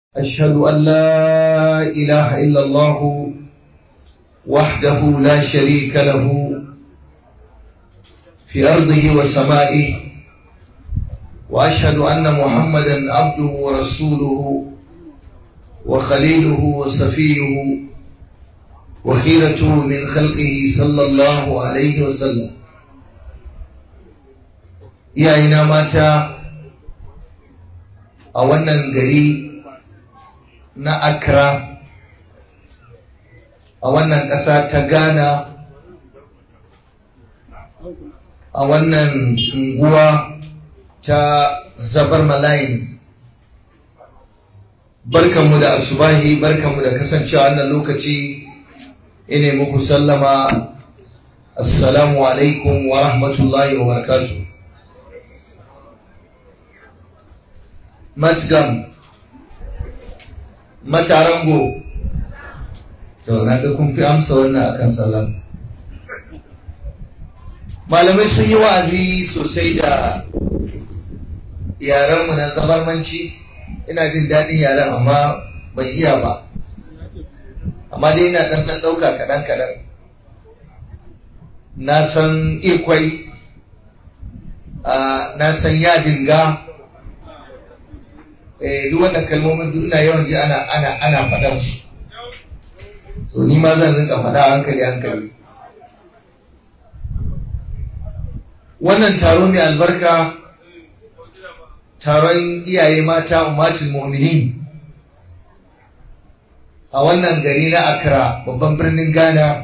أشهد أن لا إله إلا الله وحده لا شريك له في أرضه وسمائه وأشهد أن محمدا عبده ورسوله وخليله وصفيه وخيرته من خلقه صلى الله عليه وسلم iyayena mata a wannan gari na Accra a wannan ƙasa ta Ghana a wannan unguwa ta Zabar Malayin barkanmu da asubahi barkanmu da kasancewa wannan lokaci ine muku sallama assalamu alaikum wa rahmatullahi wa barakatuh matgam matarango to na ga kun fi amsa wannan akan sallam malamai sun yi wa'azi sosai da yarenmu na zabarmanci ina jin daɗin yaren amma ban iya ba amma dai ina ɗan ɗan ɗauka kaɗan kaɗan na san ikwai na san yadinga duk wannan kalmomin duk ina yawan ji ana ana ana faɗar su so ni ma zan rinka faɗa hankali hankali wannan taro mai albarka taron iyaye mata ummatul mu'minin a wannan gari na Accra babban birnin Ghana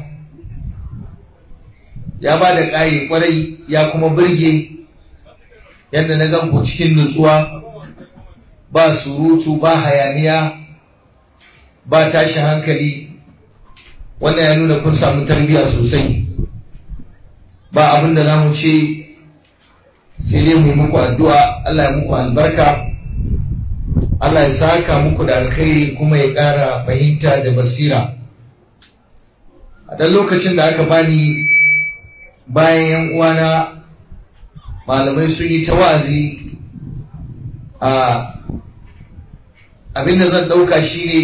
ya ba da ƙayi kwarai ya kuma burge yadda na gan ku cikin nutsuwa ba surutu ba hayaniya ba tashi hankali wannan ya nuna kun samu tarbiyya sosai ba abin da za mu ce sai dai mu yi muku addu'a Allah ya muku albarka Allah ya saka muku da alkhairi kuma ya ƙara fahimta da basira a ɗan lokacin da aka bani bayan yan uwana malamai sun yi ta wa'azi a abinda zan ɗauka shi ne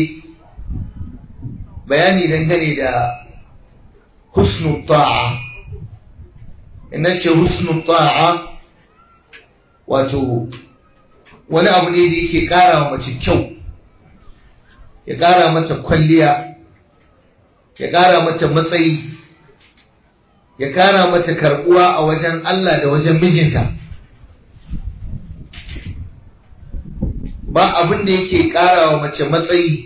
bayani dangane da husnu ta'a ina ce husnu ta'a wato wani abu ne da yake ƙara wa mace kyau ya ƙara mata kwalliya ya ƙara mata matsayi ya ƙara mata karɓuwa a wajen Allah da wajen mijinta ba abin da yake ƙara wa mace matsayi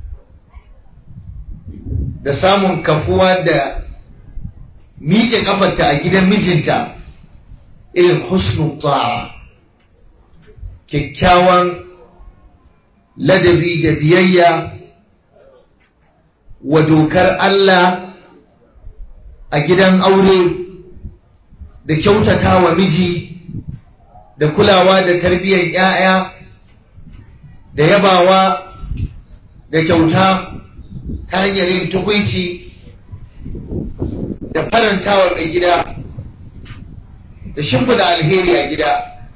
da samun kafuwa da miƙe ƙafarta a gidan mijinta irin husnul ta'a kyakkyawan ladabi da biyayya wa dokar Allah a gidan aure da kyautata wa miji da kulawa da tarbiyyar 'ya'ya da yabawa da kyauta ta hanyar yin tukunci da farantawa mai gida da shimfida alheri a gida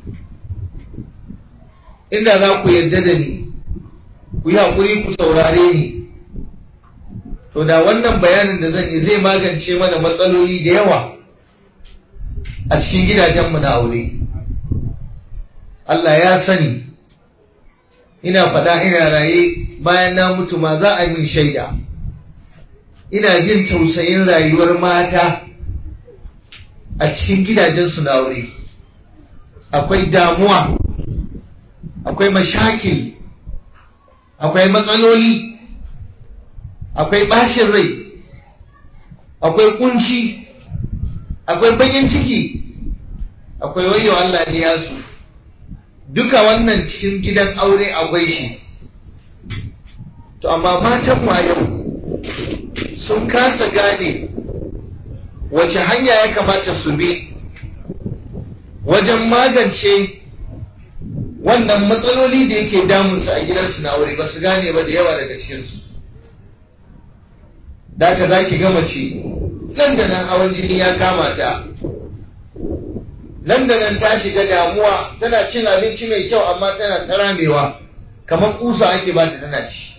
inda za ku yarda da ni ku yi haƙuri ku saurare ni to da wannan bayanin da zan yi zai magance mana matsaloli da yawa a cikin gidajenmu na aure Allah ya sani ina faɗa ina raye bayan na mutu ma za a min shaida ina jin tausayin rayuwar mata a cikin gidajensu na aure akwai damuwa akwai mashakil akwai matsaloli akwai bashin rai akwai kunci akwai bakin ciki akwai wayo Allah ne ya su duka wannan cikin gidan aure akwai shi to amma matan ma yau sun kasa gane wace hanya ya kamata su bi wajen magance wannan matsaloli da yake damunsu a gidansu na aure ba su gane ba da yawa daga cikinsu da ka za ki gama ce nan da nan hawan jini ya kama ta nan da nan ta shiga damuwa tana cin abinci mai kyau amma tana ta ramewa kamar kusa ake ba ta tana ci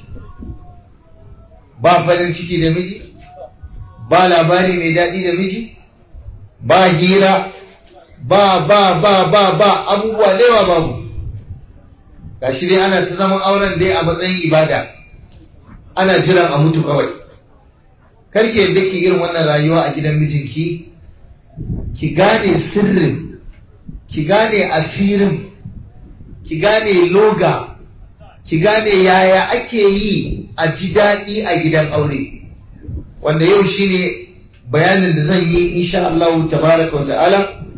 ba farin ciki da miji ba labari mai daɗi da miji ba hira ba ba ba ba ba abubuwa da yawa babu gashi dai ana ta zaman auren dai a matsayin ibada ana jiran a mutu kawai karki yadda ki irin wannan rayuwa a gidan mijinki ki gane sirrin ki gane asirin ki gane loga ki gane yaya ake yi a ji daɗi a gidan aure wanda yau shine bayanin da zan yi insha Allah tabaraka wa ta'ala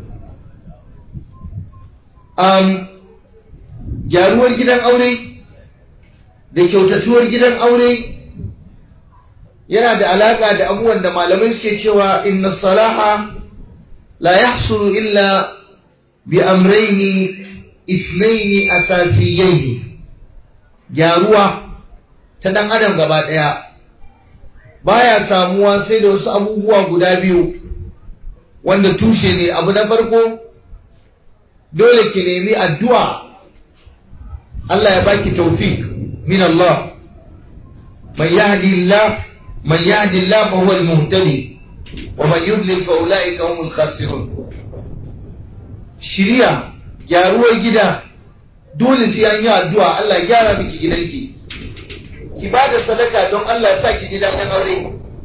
um, gyaruwar gidan aure da kyautatuwar gidan aure yana da alaka da abubuwan da malamai suke cewa inna salaha la yahsulu illa bi amraini isnaini asasiyaini gyaruwa ta dan adam gaba daya baya samuwa sai da wasu abubuwa guda biyu wanda tushe ne abu na farko dole ki nemi addu'a Allah ya baki tawfik min Allah man yahdi Allah man yahdi Allah fa huwa al-muhtadi wa man yudlil fa ulaika humul khasirun shiriya gyaruwar gida dole sai an yi addu'a Allah ya gyara miki gidanki ki ba da sadaka don Allah ya sa ki ji daɗin aure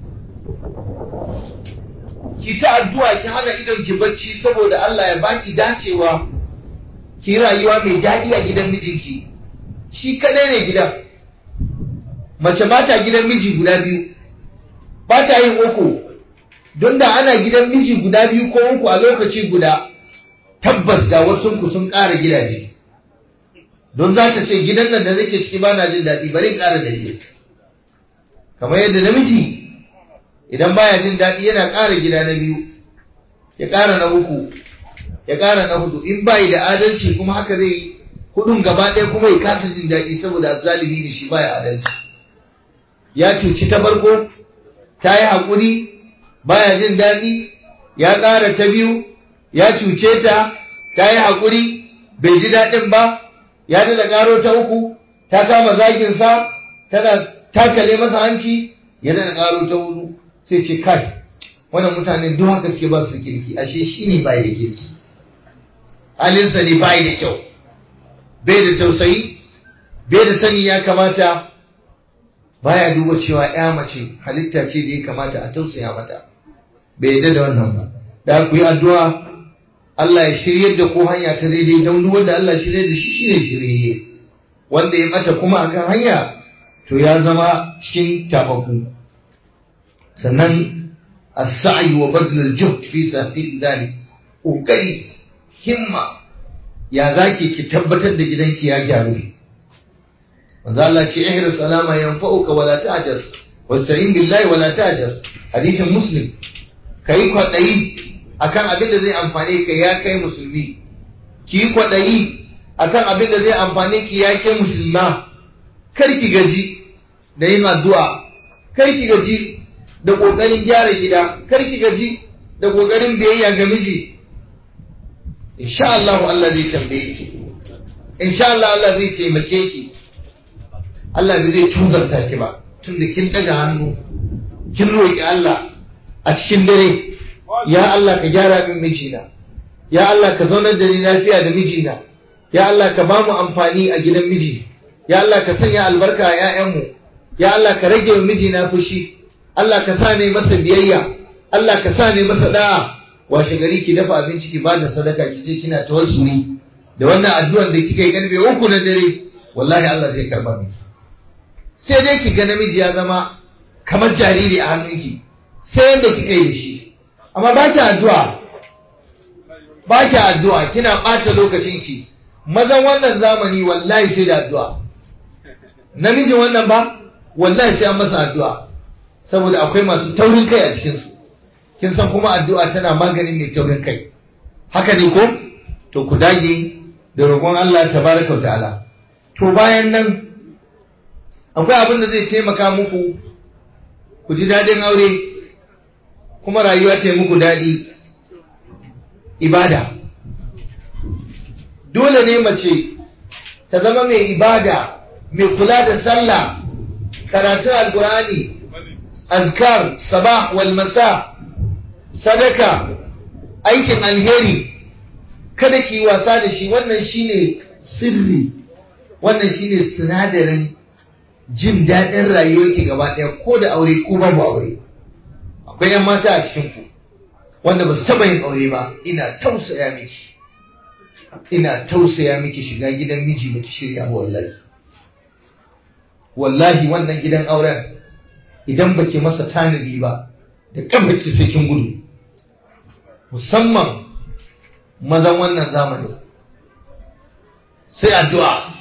ki ta addu'a ki hana idon ki bacci saboda Allah ya baki dacewa ki rayuwa mai daɗi a gidan mijinki shi kadai ne gidan mace ba ta gidan miji guda biyu ba ta yin uku don da ana gidan miji guda biyu ko uku a lokaci guda tabbas da wasu ku sun ƙara gidaje don za ta ce gidan nan da nake ciki ba na jin daɗi bari in ƙara dalili kamar yadda namiji idan baya jin daɗi yana ƙara gida na biyu ya ƙara na uku ya ƙara na hudu in bayi da adalci kuma haka zai yi hudun gaba ɗaya kuma ya kasa jin daɗi saboda zalimi ne shi baya adalci ya cuci ta farko ta yi haƙuri baya jin daɗi ya ƙara ta biyu ya cuce ta ta yi haƙuri bai ji daɗin ba ya da ƙaro ta uku ta kama zaginsa tana takale masa hanci ya da ƙaro ta hudu sai ce kai wannan mutanen duk haka suke ba su kirki ashe shi ne bai da kirki halinsa ne bai da kyau bai da tausayi bai da sani ya kamata baya duba cewa ya mace halitta ce da ya kamata a tausaya mata bai yadda da wannan ba da ku yi addu'a Allah ya shiryar da ko hanya ta daidai don duk wanda Allah shirye da shi shine shirye wanda ya bata kuma akan hanya to ya zama cikin tafaku sannan as-sa'i wa badl al-juhd fi sahih dhalik kokari himma ya zaki ki tabbatar da gidanki ya gyaru manzo Allah ce ihris salama yanfa'uka wala ta'jas wasta'in billahi wala ta'jas hadisin muslim kai kwadayi akan abin da zai amfane ka ya kai musulmi ki yi kwaɗayi akan abin da zai amfane ki ya kai musulma kar ki gaji da yin addu'a kar ki gaji da ƙoƙarin gyara gida kar ki gaji da ƙoƙarin biyayya ga miji insha Allah Allah zai tambaye ki insha Allah Allah zai taimake ki Allah bai zai tuzarta ki ba tunda kin daga hannu kin roƙi Allah a cikin dare ya Allah ka gyara min mijina ya Allah ka zaunar da ni lafiya da mijina ya Allah ka ba mu amfani a gidan miji ya Allah ka sanya albarka a ƴaƴanmu ya Allah ka rage wa mijina fushi Allah ka sa ne masa biyayya Allah ka sa ne masa da'a washe gari ki dafa abinci ki ba da sadaka ki ce kina tawassuli da wannan addu'ar da kika yi karfe uku na dare wallahi Allah zai karba miki sai dai ki ga namiji ya zama kamar jariri a hannunki sai yanda kika yi da shi amma ba ki addu'a ba ki addu'a kina ɓata lokacinki mazan wannan zamani wallahi sai da addu'a namijin wannan ba wallahi sai an masa addu'a saboda akwai masu taurin kai a cikinsu kin san kuma addu'a tana maganin mai taurin kai haka ne ko to ku dage da roƙon Allah tabaraka wa ta'ala to bayan nan akwai abin da zai taimaka muku ku ji daɗin aure kuma rayuwa ta yi muku daɗi ibada dole ne mace ta zama mai ibada mai kula da sallah karatun alkur'ani azkar sabah wal masa sadaka aikin alheri kada ki wasa da shi wannan shine sirri wannan shine sinadarin jin daɗin rayuwarki gaba ɗaya ko da aure ko babu aure akwai yan mata a cikin ku wanda ba su taɓa yin aure ba ina tausaya miki ina tausaya miki shiga gidan miji baki shirya ba wallahi wallahi wannan gidan auren idan baki masa tanadi ba da kabaki sai kin gudu musamman mazan wannan zamani sai addu'a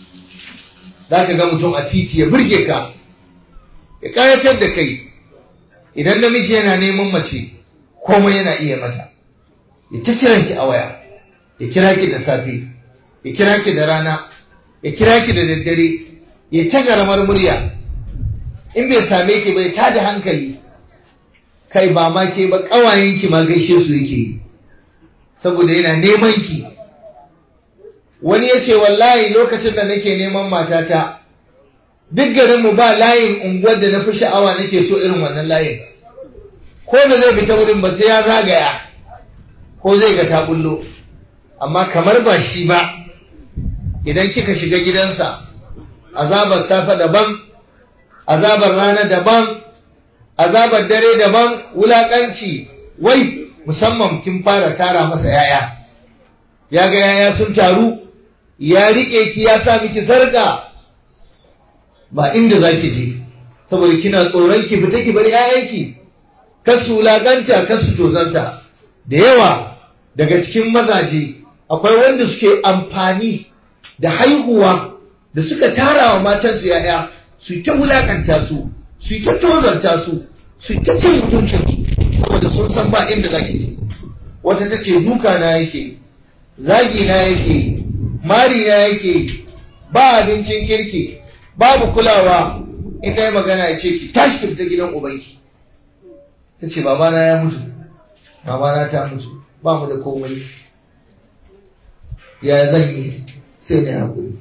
za ka ga mutum a titi ya burge ka ya kayatar da kai idan namiji yana neman mace komai yana iya mata ya ta kiranki a waya ya kira ki da safe ya kira ki da rana ya kira ki da daddare ya ta garamar murya in bai same ki bai ta da hankali kai ba ma ke ba ƙawayenki ma gaishe su yake yi saboda yana neman ki wani ya ce wallahi lokacin da nake neman matata duk garinmu ba layin unguwar da na fi sha'awa nake so irin wannan layin ko da zai fita wurin ba sai ya zagaya ko zai ga ta bullo amma kamar ba shi ba idan kika shiga gidansa azabar safe daban azabar rana daban azabar dare daban wulakanci wai musamman kin fara tara masa yaya ya ga yaya sun taru ya rike ki ya sa miki sarka ba inda zaki je saboda kina tsoron ki fita ki bar yayanki kasu wulakanta kasu tozanta da yawa daga cikin mazaje akwai wanda suke amfani da haihuwa da suka tara wa matansu yaya su ta wulakanta su su ta tozarta su su ta cin mutuncin su saboda sun san ba inda zaki je wata ta ce duka na yake zagi na yake mari na yake ba abincin kirki babu kulawa in yi magana ya ce ki tashi fita gidan ubanki ta ce babana ya mutu babana ta mutu ba mu da komai ya zan yi sai na haƙuri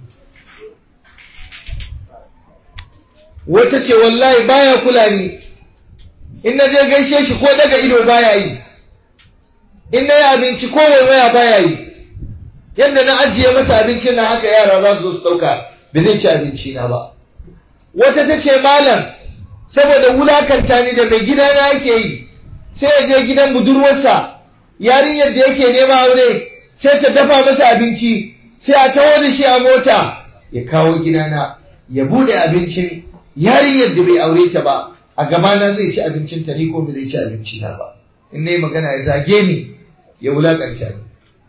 wata ce wallahi baya kula ni in na je gaishe shi ko daga ido baya yi in na yi abinci ko waiwaya baya yi yadda na ajiye masa abincin na haka yara za su zo su ɗauka ba zai ci abinci na ba wata ta ce malam saboda wulakanta ni da mai gida na yake yi sai ya je gidan budurwarsa yarinyar da yake nema aure sai ta dafa masa abinci sai a taho da shi a mota ya kawo gidana ya bude abincin yarinyar da bai aure ta ba a gabana zai ci abincin ta ni ko bai ci abinci na ba in nayi magana ya zage ni ya wulakanta ni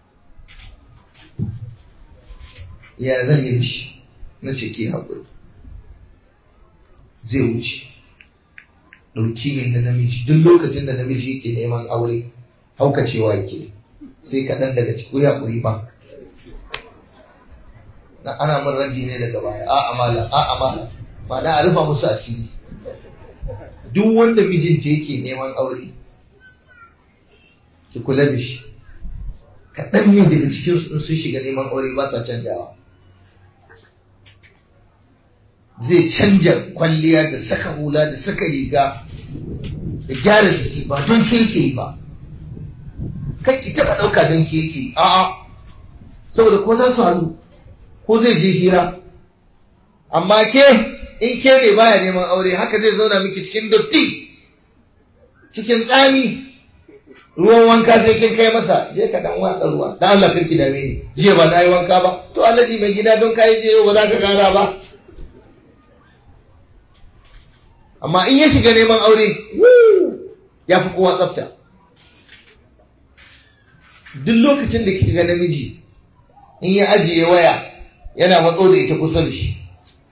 ya zan yi shi na ce ke haƙuri zai wuce ɗauki ne na namiji duk lokacin da namiji yake neman aure haukacewa yake sai kaɗan daga ciki ya ƙuri ba na ana min ragi ne daga baya a amala a amala ma na a rufa musu asiri duk wanda mijinta yake neman aure ki kula da shi kaɗan ne daga cikin sun shiga neman aure ba sa canjawa zai canja kwalliya da saka hula da saka riga da gyara jiki ba don kirki ba kan ki taba dauka don kirki a'a saboda ko za su halu ko zai je hira amma ke in ke ne baya neman aure haka zai zauna miki cikin dotti cikin tsami ruwan wanka sai kin kai masa je ka dan watsa ruwa dan Allah kirki dame ni jiya ba na yi wanka ba to Allah ji mai gida don kai je ba za ka kara ba amma in ya shiga neman aure ya fi kowa tsafta duk lokacin da kika ga namiji in ya ajiye waya yana matso da ita kusa da shi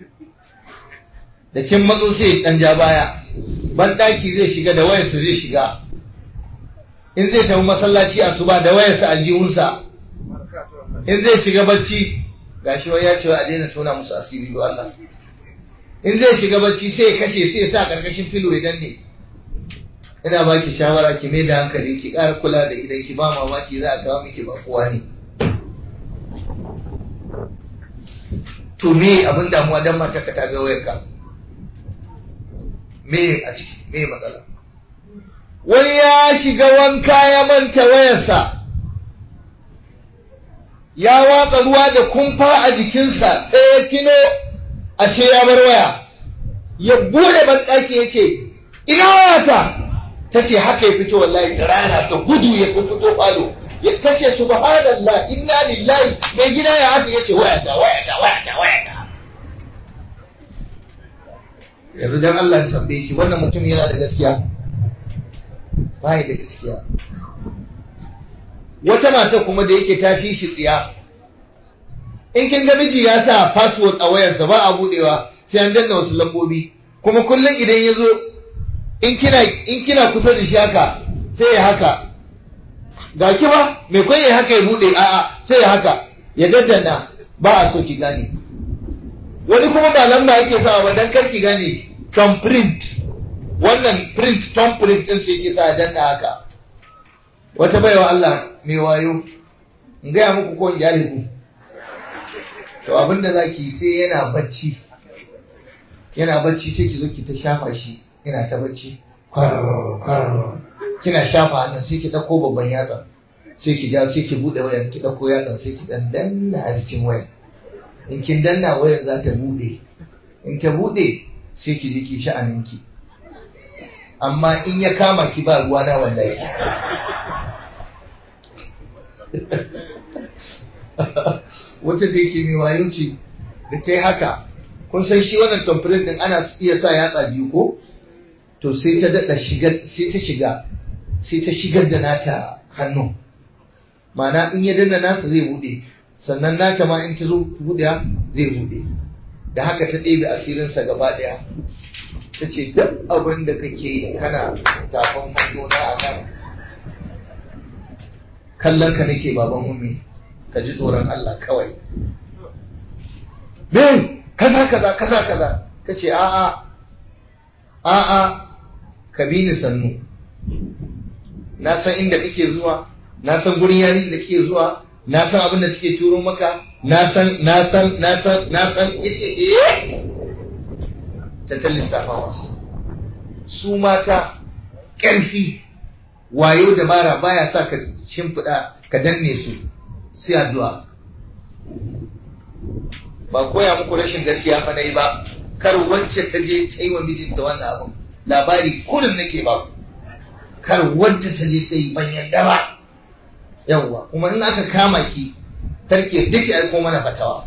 da kin matso sai dan ja baya ban daki zai shiga da wayarsa zai shiga in zai tafi masallaci asuba da wayarsa aljihunsa in zai shiga bacci gashi wai ya ce a daina tona musu asiri do Allah in zai shiga bacci sai ya kashe sai ya sa karkashin filo ya danne ina baki shawara ki mai da hankali ki ƙara kula da idan ki ba mamaki za a kawo miki ba kowa ne to me abin damuwa dan mata ka ta ga wayarka me a ciki me matsala wani ya shiga wanka ya manta wayarsa ya watsa ruwa da kumfa a jikinsa sai ya kino ashe ya bar waya ya bude banɗaki ya ce ina wayata ta ce haka ya fito wallahi da rana ta gudu ya fito falo ta ce subhanallah inna lillahi mai gida ya haka ya ce wayata wayata wayata wayata yanzu dan Allah ya tambaye ki wannan mutum yana da gaskiya bai da gaskiya wata mata kuma da yake ta fi shi tsiya in kin ga miji ya sa password a wayarsa ba a budewa sai an danna wasu lambobi kuma kullum idan ya zo in kina in kina kusa da shi haka sai ya haka ga ki ba mai kwai ya haka ya bude a'a sai ya haka ya daddana ba a so ki gane wani kuma ba lamba yake sawa ba dan kar ki gane tom print wannan print tom print din sai yake sa ya danna haka wata baiwa Allah mai wayo in gaya muku ko in jale ku to abinda zaki sai yana bacci yana bacci sai ki zo ki ta shafa shi yana ta bacci kina shafa hannun sai ki dauko babban yatsa sai ki ja sai ki bude wayan ki dauko yatsa sai ki dan danna a cikin wayan in kin danna wayan za ta bude in ta bude sai ki ji ki sha'aninki amma in ya kama ki ba ruwa na wallahi wata da yake mai wayo ce da ta yi haka kun san shi wannan tamfirin din ana iya sa yatsa biyu ko to sai ta daɗa shigar sai ta shiga sai ta shigar da nata hannu ma'ana in ya danna nasa zai buɗe sannan nata ma in ta zo buɗe zai buɗe da haka ta ɗebe asirinsa gaba ɗaya ta ce duk abin da kake kana tafin hannu na a nan kallon ka nake baban ummi ka ji tsoron Allah kawai me kaza kaza kaza kaza ka ce a'a a'a ka bi ni sannu na san inda kake zuwa na san gurin yari da kake zuwa na san abin da take turo maka na san na san na san na san yace eh ta ta lissafa wasu su mata ƙarfi wayo dabara baya sa ka shimfiɗa ka danne su sai addu'a ba koya muku rashin gaskiya fa nayi ba kar wacce ta je ta yi wa mijinta wannan abin labari kullum nake ba kar wacce ta je ta yi ban yadda ba yawwa kuma in aka kama ki tarke duk aiko mana fatawa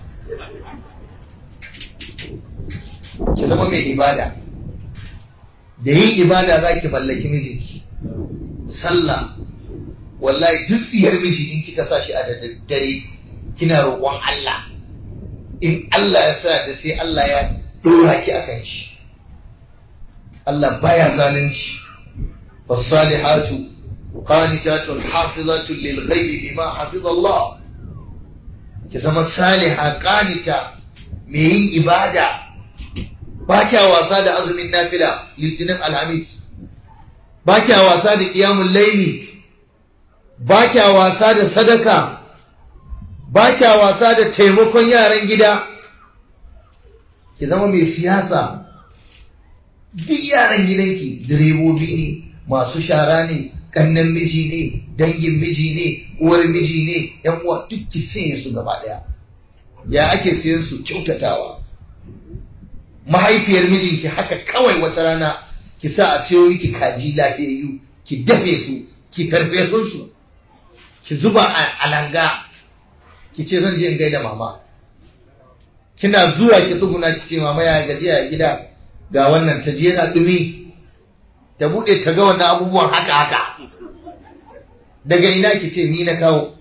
ki zama mai ibada da yin ibada za ki mallaki mijinki sallah wallahi duk tsiyar miji in kika sa shi a da daddare kina roƙon Allah in Allah ya sa da sai Allah ya dora ki akan shi Allah baya zalunci fasalihatu qanitatun hafizatun lil ghaibi bima hafiz Allah ki zama saliha qanita mai yin ibada ba kya wasa da azumin nafila litinin alhamis ba kya wasa da ƙiyamun laili ba kya wasa da sadaka ba kya wasa da taimakon yaran gida ki zama mai siyasa duk yaran gidanki direbobi ne masu shara ne kannan miji ne dangin miji ne uwar miji ne yan uwa duk ki sanya su gaba daya ya ake siyan su kyautatawa mahaifiyar mijinki haka kawai wata rana ki sa a siyo miki kaji lafiyayyu ki dafe su ki karfe su ki zuba a langa ki ce zan je in gaida mama kina zuwa ki tsuguna ki ce mama ya gaji a gida ga wannan ta je yana dumi ta bude ta ga wannan abubuwan haka haka daga ina ki ce ni na kawo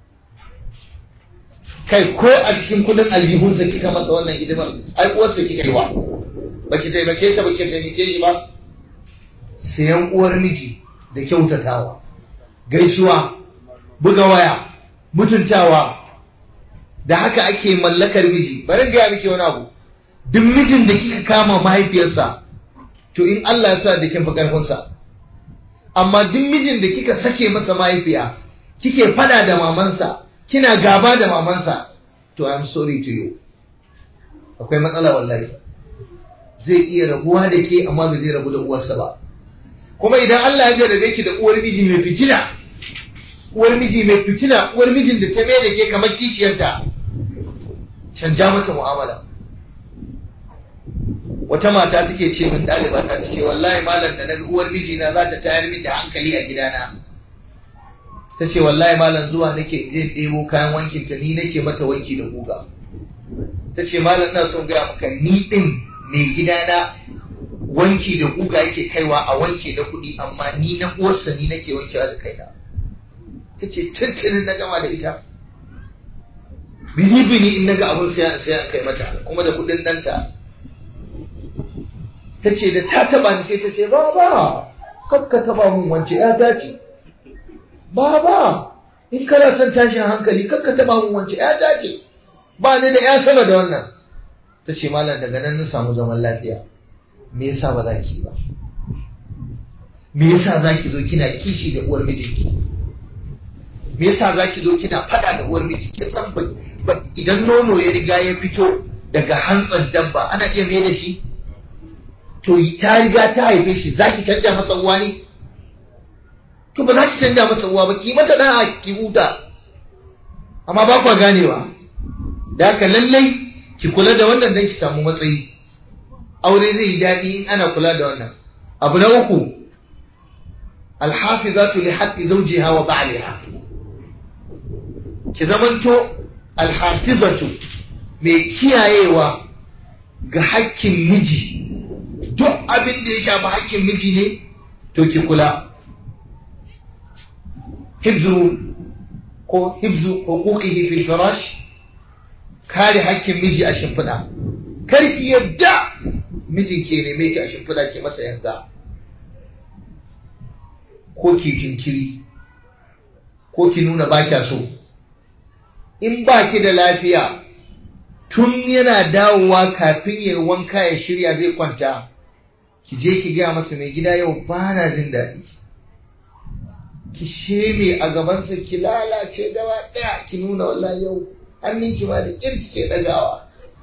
kai ko a cikin kudin aljihunsa kika masa wannan hidimar ai uwarsa kika yi wa baki taimake ta baki taimake shi ba sayan uwar miji da kyautatawa gaisuwa buga waya mutuntawa da haka ake mallakar miji bari gaya miki wani abu duk mijin da kika kama mahaifiyarsa to in Allah ya sa da kin fi karfinsa amma duk mijin da kika sake masa mahaifiya kike fada da mamansa kina gaba da mamansa to I'm sorry to you akwai matsala wallahi zai iya rabuwa da ke amma ba zai rabu da uwarsa ba kuma idan Allah ya jarrabe ki da uwar miji mai fitina uwar miji mai fitina uwar mijin da ta mai da ke kamar kishiyarta canja mata mu'amala wata mata take ce min ɗaliba ta ce wallahi malam da naga uwar mijina za ta tayar min da hankali a gidana ta ce wallahi malam zuwa nake je ɗebo kayan wankin ta ni nake mata wanki da guga ta ce malam ina son gaya maka ni ɗin mai gidana wanki da guga yake kaiwa a wanke da kuɗi amma ni na uwarsa ni nake wankewa da kaina ta ce tuntunin na gama da ita bini bini in naga abun sai sai an kai mata kuma da kuɗin ɗanta ta ce da ta taba ni sai ta ce baba kakka taba mun wance ya dace baba in kana son tashin hankali kakka taba mun wance ya dace ba ni da ya sama da wannan ta ce malam daga nan na samu zaman lafiya me yasa ba za ki ba me yasa za ki zo kina kishi da uwar mijinki me yasa za ki zo kina fada da uwar miji ki san ba idan nono ya riga ya fito daga hantsan dabba ana iya mai da shi to ta riga ta haife shi za ki canja masa uwa ne to ba za ki canja masa uwa ba ki mata da'a ki huta amma ba kwa ganewa da haka lallai ki kula da wannan dan ki samu matsayi aure zai yi daɗi in ana kula da wannan abu na uku alhafizatu li haqqi zawjiha wa ba'liha ki zamanto alhafizatu mai kiyayewa ga hakkin miji duk abin da ya shafi hakkin miji ne to ki kula hibzu ko hibzu huquqihi fil firash kare hakkin miji a shimfiɗa kar ki yadda mijin ke neme ki a shimfiɗa ki masa yanga ko ki jinkiri ko ki nuna ba kya so in ba ki da lafiya tun yana dawowa kafin ya wanka ya shirya zai kwanta ki je ki gaya masa mai gida yau ba na jin daɗi ki sheme a gabansa ki lalace gaba ɗaya ki nuna wallahi yau hannunki ma da ƙirki ke ɗagawa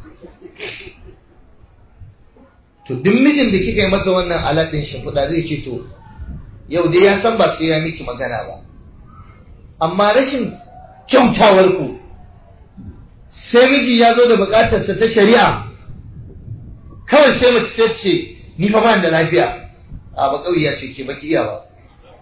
to duk mijin da kika yi masa wannan alaɗin shimfiɗa zai ce to yau dai ya san ba sai ya miki magana ba amma rashin kyautawar ku sai miji ya zo da buƙatarsa ta shari'a kawai sai mace sai ce ni fa ba da lafiya a ba ya ce ke baki iya ba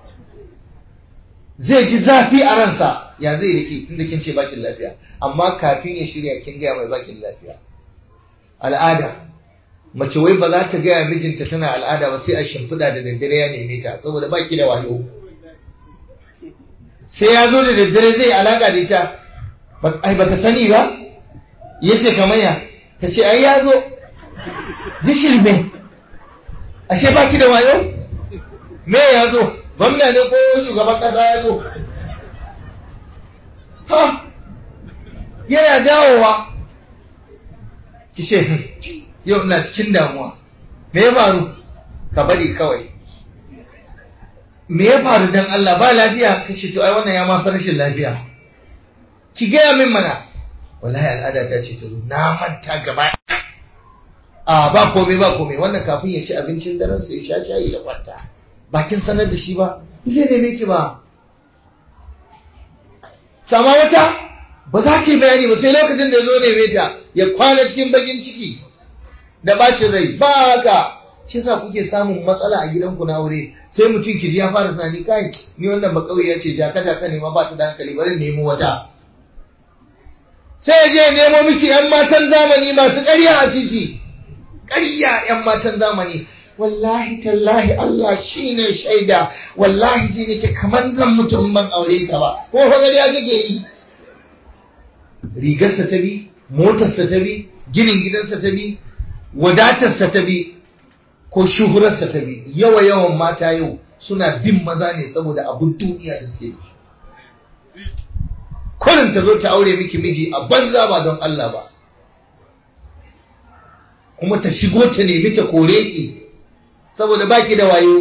zai ji zafi a ransa ya zai rike inda kin ce bakin lafiya amma kafin ya shirya kin gaya mai bakin lafiya al'ada mace wai ba za ta gaya mijinta tana al'ada ba sai a shimfiɗa da daddare ya neme ta saboda baki da wayo sai ya zo da daddare zai alaka da ita ai baka sani ba yace kamar ya ta ce ai ya zo dishirme ashe baki da wayo me ya zo gwamna ne ko shugaban kasa ya zo ha yana dawowa ki ce yau ina cikin damuwa me ya faru ka bari kawai me ya faru dan Allah ba lafiya ka ce to ai wannan ya ma rashin lafiya ki gaya min mana wallahi al'ada ta ce ta zo na manta gaba a ba komai ba komai wannan kafin ya ci abincin daren sai ya sha shayi ya kwanta bakin sanar da shi ba zai neme ki ba sama wata ba za ta yi bayani ba sai lokacin da zo neme ta ya kwana cikin bakin ciki da bacin rai ba haka shi sa kuke samun matsala a gidanku na aure sai mutum ki ji ya fara tunani kai ni wannan ba kauye ce jaka jaka ne ma ba ta da hankali bari nemo wata sai je nemo miki yan matan zamani masu ƙarya a titi ƙarya yan matan zamani wallahi tallahi Allah shine shaida wallahi ji nake kaman zan mutum ban aure ka ba ko fa ƙarya kake yi rigarsa ta bi motarsa ta bi ginin gidansa ta bi wadatarsa ta bi ko shuhurarsa ta bi yawa yawan mata yau suna bin maza ne saboda abun duniya da suke da kurin ta zo ta aure miki miji a banza ba don Allah ba kuma ta shigo ta nemi ta kore ki saboda baki da wayo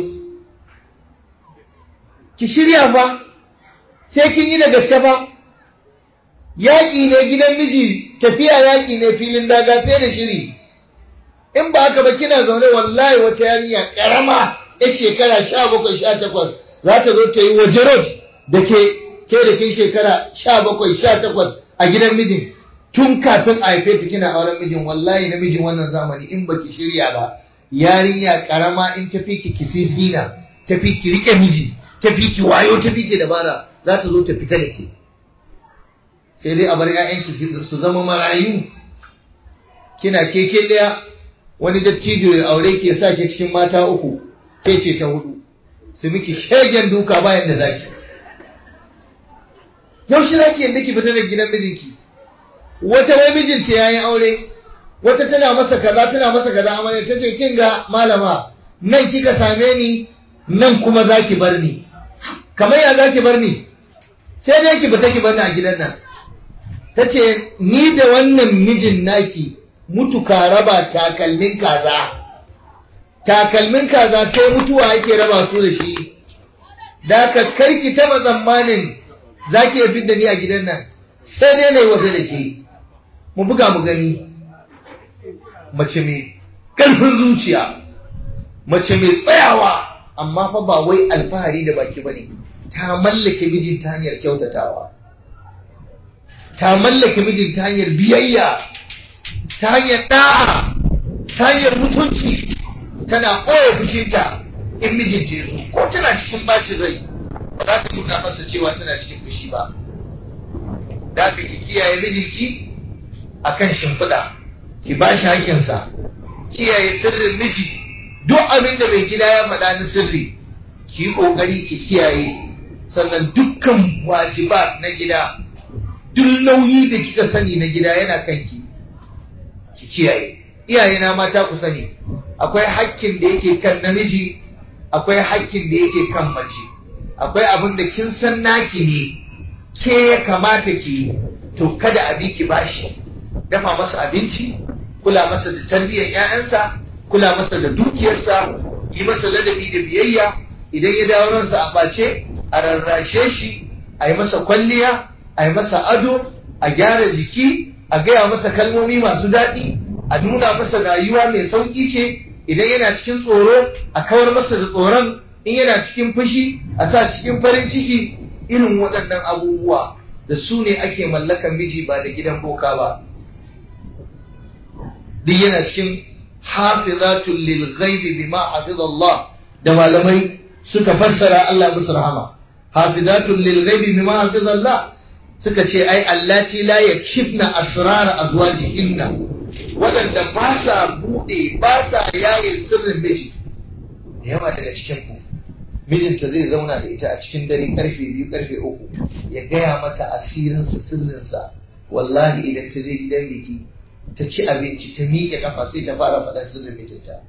ki shirya fa sai kin yi da gaske fa yaƙi ne gidan miji tafiya yaƙi ne filin daga sai da shiri in ba haka ba kina zaune wallahi wata yarinya karama ya shekara sha bakwai sha takwas za ta zo ta yi waje road da ke ke da ke shekara sha bakwai sha takwas a gidan mijin tun kafin a haife ta kina auren mijin wallahi namijin wannan zamani in baki shirya ba yarinya karama in tafi ki kisisina tafi ki rike miji tafi ki wayo tafi ki dabara za ta zo ta fita da ke sai dai a bar ƴaƴanki su zama marayu kina keke daya wani dattijo ya aure ki ya sa ki cikin mata uku ke ce ta hudu su miki shegen duka bayan da zaki yaushe zaki yadda ki fita da gidan mijinki wata wai mijinta yayin aure wata tana masa kaza tana masa kaza amarya ta ce kin ga malama nan kika same ni nan kuma zaki bar ni kamar ya zaki bar ni sai dai ki fita ki bar ni a gidan nan ta ce ni da wannan mijin naki mutu ka raba takalmin kaza takalmin kaza sai mutuwa yake raba su da shi da ka kai ki taba tsammanin zaki iya fidda ni a gidan nan sai dai na yi waje da ke mu buga mu gani mace mai ƙarfin zuciya mace mai tsayawa amma fa ba wai alfahari da baki bane ta mallake mijin ta hanyar kyautatawa ta mallake mijin ta hanyar biyayya ta hanyar da'a ta hanyar mutunci tana ɓoye fushinta in mijin ce zo ko tana cikin bacin rai ba za ta nuna masa cewa tana cikin fushi ba da ka ki kiyaye mijinki a kan shimfiɗa ki ba shi hakinsa kiyaye sirrin miji duk abin da mai gida ya faɗa na sirri ki yi ƙoƙari ki kiyaye sannan dukkan wajibat na gida duk nauyi da kika sani na gida yana kanki ki kiyaye iyaye na mata ku sani akwai hakkin da yake kan namiji akwai hakkin da yake kan mace akwai abin da kin san naki ne ke ya kamata ki to kada a bi ki bashi dafa masa abinci kula masa da tarbiyyar 'ya'yansa kula masa da dukiyarsa yi masa ladabi da biyayya idan ya dawo ransa a ɓace a rarrashe shi a yi masa kwalliya a yi masa ado a gyara jiki a gaya masa kalmomi masu daɗi a nuna masa rayuwa mai sauƙi ce idan yana cikin tsoro a kawar masa da tsoron in yana cikin fushi a sa cikin farin ciki irin waɗannan abubuwa da su ne ake mallakan miji ba da gidan boka ba duk yana cikin hafizatul lil ghaibi bima hafiz Allah da malamai suka fassara Allah musu rahama hafizatul lil ghaibi bima hafiz Allah suka ce ai allati la yakshifna asrar azwajihinna wadanda ba sa bude ba sa yaye sirrin miji da yawa daga cikin ku mijinta zai zauna da ita a cikin dare karfe biyu karfe uku ya gaya mata asirinsa sirrinsa wallahi idan ta je gidan biki ta ci abinci ta miƙe kafa sai ta fara faɗa sirrin mijinta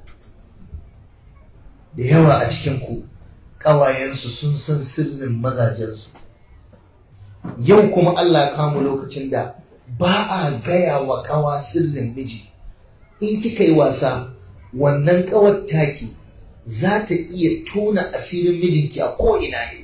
da yawa a cikin ku ƙawayensu sun san sirrin mazajensu yau kuma Allah kamu lokacin da ba a gaya wa ƙawa sirrin miji in kika yi wasa wannan ƙawar taki za ta iya tona asirin mijinki a ko'ina ne